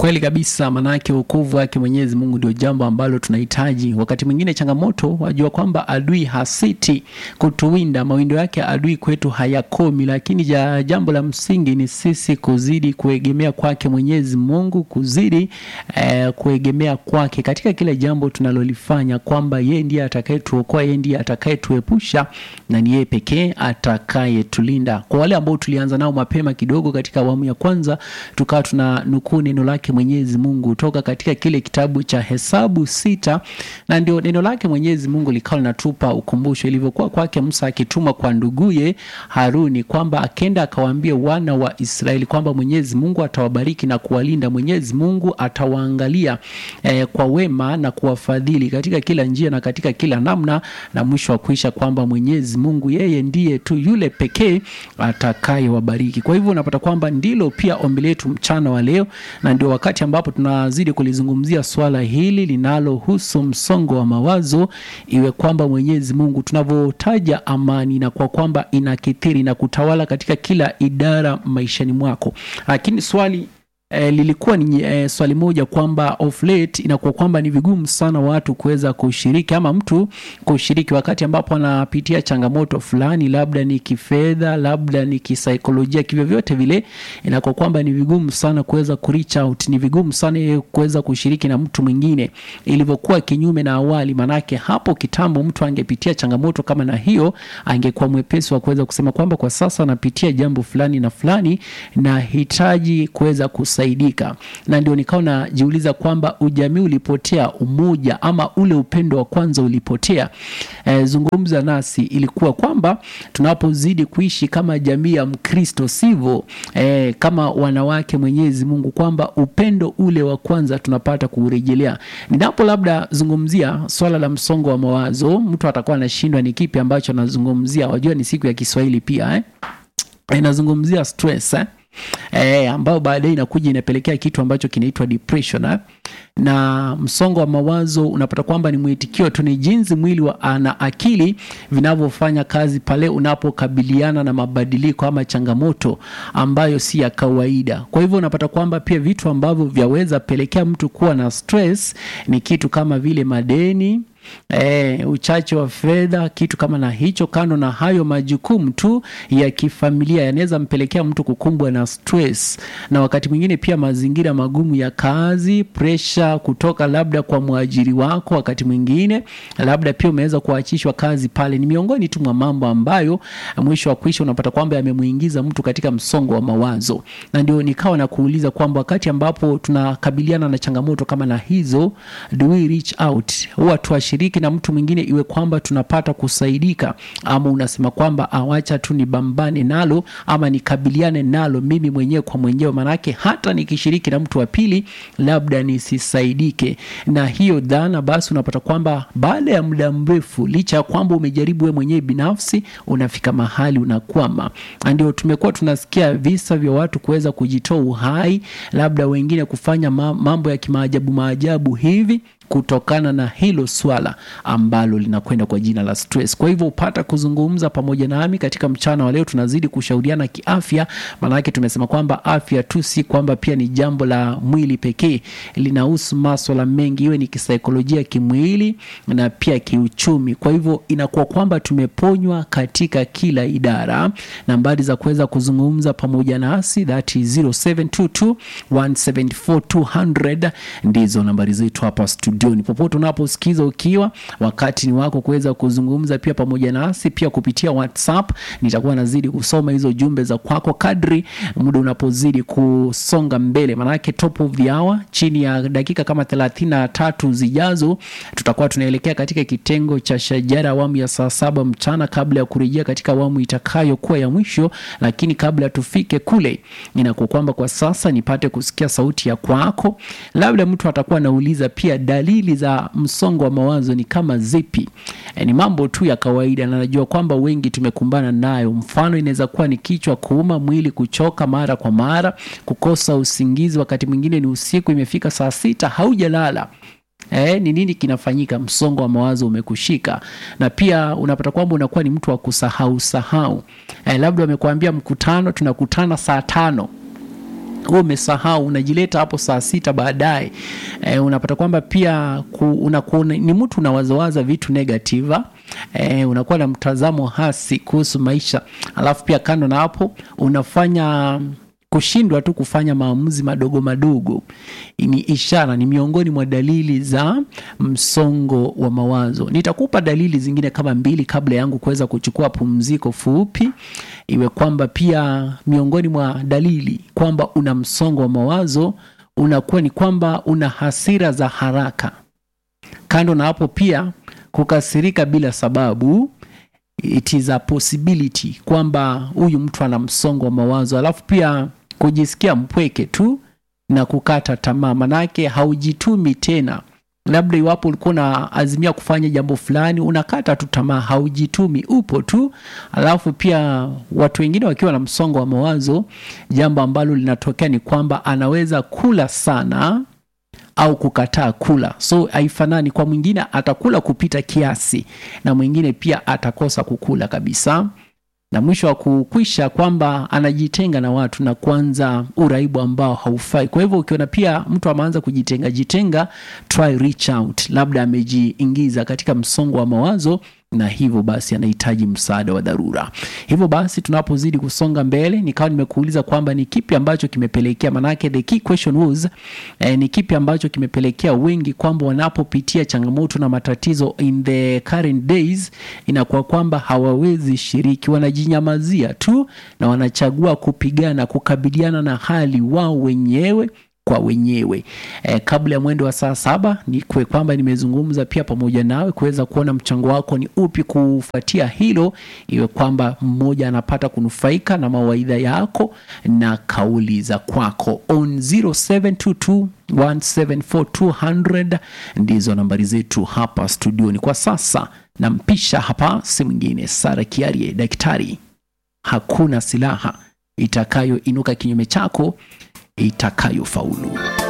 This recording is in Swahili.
Kweli kabisa, manake wokovu wake Mwenyezi Mungu ndio jambo ambalo tunahitaji. Wakati mwingine changamoto, wajua kwamba adui hasiti kutuwinda, mawindo yake adui kwetu hayakomi, lakini ja, jambo la msingi ni sisi kuzidi kuegemea kwake Mwenyezi Mungu, kuzidi eh, kuegemea kwake katika kila jambo tunalolifanya, kwamba yeye ndiye atakayetuokoa, yeye ndiye atakayetuepusha na ni yeye pekee atakayetulinda. Kwa wale ambao tulianza nao mapema kidogo katika awamu ya kwanza, tukawa tuna nukuu neno lake Mwenyezi Mungu toka katika kile kitabu cha Hesabu sita, na ndio neno lake Mwenyezi Mungu likawa linatupa ukumbusho ilivyokuwa kwake Musa akituma kwa nduguye Haruni kwamba akenda akawaambia wana wa Israeli kwamba Mwenyezi Mungu atawabariki na kuwalinda, Mwenyezi Mungu atawaangalia eh, kwa wema na kuwafadhili katika kila njia na katika kila namna, na mwisho wa kuisha kwamba Mwenyezi Mungu yeye ndiye tu yule pekee atakayewabariki. Kwa hivyo unapata kwamba ndilo pia ombi letu mchana wa leo, na ndio wakati ambapo tunazidi kulizungumzia swala hili linalohusu msongo wa mawazo, iwe kwamba Mwenyezi Mungu tunavyotaja amani na kwa kwamba inakithiri na kutawala katika kila idara maishani mwako, lakini swali E, lilikuwa ni e, swali moja kwamba of late inakuwa kwamba ni vigumu sana watu kuweza kushiriki ama mtu kushiriki wakati ambapo anapitia changamoto fulani, labda ni kifedha, labda ni kisaikolojia, kivyovyote vile inakuwa kwamba ni vigumu sana kuweza ku reach out, ni vigumu sana yeye kuweza kushiriki na mtu mwingine, ilivyokuwa kinyume na awali. Manake hapo kitambo mtu angepitia changamoto kama na hiyo, angekuwa mwepesi wa kuweza kusema kwamba kwa sasa anapitia jambo fulani na fulani, na hitaji kuweza saidika na ndio nikawa najiuliza kwamba ujamii ulipotea, umoja ama ule upendo wa kwanza ulipotea. E, zungumza nasi ilikuwa kwamba tunapozidi kuishi kama jamii ya Mkristo sivyo, e, kama wanawake Mwenyezi Mungu, kwamba upendo ule wa kwanza tunapata kuurejelea. Ninapo labda zungumzia swala la msongo wa mawazo, mtu atakuwa anashindwa ni kipi ambacho anazungumzia. Wajua ni siku ya Kiswahili pia eh? Inazungumzia stress eh? E, ambayo baadaye inakuja inapelekea kitu ambacho kinaitwa depression eh? Na msongo wa mawazo unapata kwamba ni mwitikio tu, ni jinsi mwili wa na akili vinavyofanya kazi pale unapokabiliana na mabadiliko ama changamoto ambayo si ya kawaida. Kwa hivyo unapata kwamba pia vitu ambavyo vyaweza pelekea mtu kuwa na stress ni kitu kama vile madeni E, uchache wa fedha, kitu kama na hicho. Kando na hayo, majukumu tu ya kifamilia yanaweza mpelekea mtu kukumbwa na stress, na wakati mwingine pia mazingira magumu ya kazi, presha kutoka labda kwa mwajiri wako, wakati mwingine labda pia umeweza kuachishwa kazi pale. Ni miongoni tu mwa mambo ambayo mwisho wa kuisha unapata kwamba yamemuingiza mtu katika msongo wa mawazo, na ndio nikawa na kuuliza kwamba wakati ambapo tunakabiliana na changamoto kama na hizo, do we reach out, huwa tuashiriki na mtu mwingine iwe kwamba tunapata kusaidika, ama unasema kwamba awacha tu nibambane nalo ama nikabiliane nalo mimi mwenyewe kwa mwenyewe, manake hata nikishiriki na mtu wa pili labda nisisaidike. Na hiyo dhana basi, unapata kwamba baada ya muda mrefu, licha ya kwamba umejaribu wewe mwenyewe binafsi, unafika mahali unakwama. Ndio tumekuwa tunasikia visa vya watu kuweza kujitoa uhai, labda wengine kufanya mambo ya kimaajabu maajabu hivi kutokana na hilo swala ambalo linakwenda kwa jina la stress. Kwa hivyo upata kuzungumza pamoja nami katika mchana wa leo, tunazidi kushauriana kiafya, maanake tumesema kwamba afya tu si kwamba pia ni jambo la mwili pekee, linahusu maswala mengi, iwe ni kisaikolojia, kimwili na pia kiuchumi. Kwa hivyo inakuwa kwamba tumeponywa katika kila idara. Nambari za kuweza kuzungumza pamoja nasi that is 0722 174 200 ndizo nambari zetu hapa studioni. Popote unaposikiza ukiwa, wakati ni wako kuweza kuzungumza pia pamoja nasi pia kupitia WhatsApp. Nitakuwa nazidi kusoma hizo jumbe za kwako kadri muda unapozidi kusonga mbele, manake top of the hour, chini ya dakika kama thelathini na tatu zijazo tutakuwa tunaelekea katika kitengo cha shajara awamu ya saa saba mchana kabla ya kurejea katika awamu itakayokuwa ya mwisho. Lakini kabla tufike kule, inakuwa kwamba kwa sasa nipate kusikia sauti ya kwako. Labda mtu atakuwa anauliza pia dalili za msongo wa mawazo ni kama zipi? E, ni mambo tu ya kawaida na najua kwamba wengi tumekumbana nayo. Mfano, inaweza kuwa ni kichwa kuuma, mwili kuchoka mara kwa mara, kukosa usingizi, wakati mwingine ni usiku, imefika saa sita haujalala. Eh, ni nini kinafanyika? Msongo wa mawazo umekushika, na pia unapata kwamba unakuwa ni mtu wa kusahau sahau. Eh, labda wamekuambia mkutano tunakutana saa tano wewe umesahau unajileta hapo saa sita baadaye e, unapata kwamba pia ku, unakuwa ni mtu unawazawaza vitu negativa e, unakuwa na mtazamo hasi kuhusu maisha alafu pia kando na hapo unafanya kushindwa tu kufanya maamuzi madogo madogo ni ishara ni miongoni mwa dalili za msongo wa mawazo nitakupa dalili zingine kama mbili kabla yangu kuweza kuchukua pumziko fupi iwe kwamba pia miongoni mwa dalili kwamba una msongo wa mawazo unakuwa ni kwamba una hasira za haraka kando na hapo pia kukasirika bila sababu it is a possibility kwamba huyu mtu ana msongo wa mawazo alafu pia kujisikia mpweke tu na kukata tamaa manake haujitumi tena labda iwapo ulikuwa unaazimia kufanya jambo fulani unakata tu tamaa haujitumi upo tu alafu pia watu wengine wakiwa na msongo wa mawazo jambo ambalo linatokea ni kwamba anaweza kula sana au kukataa kula so haifanani kwa mwingine atakula kupita kiasi na mwingine pia atakosa kukula kabisa na mwisho wa kukwisha kwamba anajitenga na watu na kuanza uraibu ambao haufai kwa hivyo ukiona pia mtu ameanza kujitenga jitenga try reach out labda amejiingiza katika msongo wa mawazo na hivyo basi anahitaji msaada wa dharura hivyo basi tunapozidi kusonga mbele nikawa nimekuuliza kwamba ni kipi ambacho kimepelekea manake the key question was eh, ni kipi ambacho kimepelekea wengi kwamba wanapopitia changamoto na matatizo in the current days inakuwa kwamba hawawezi shiriki wanajinyamazia tu na wanachagua kupigana kukabiliana na hali wao wenyewe kwa wenyewe e, kabla ya mwendo wa saa saba ni kwe kwamba nimezungumza pia pamoja nawe kuweza kuona mchango wako ni upi kufuatia hilo iwe kwamba mmoja anapata kunufaika na mawaidha yako na kauli za kwako on 0722 174 ndizo nambari zetu hapa studioni kwa sasa nampisha hapa si mwingine sara kiarie daktari hakuna silaha itakayoinuka kinyume chako itakayofaulu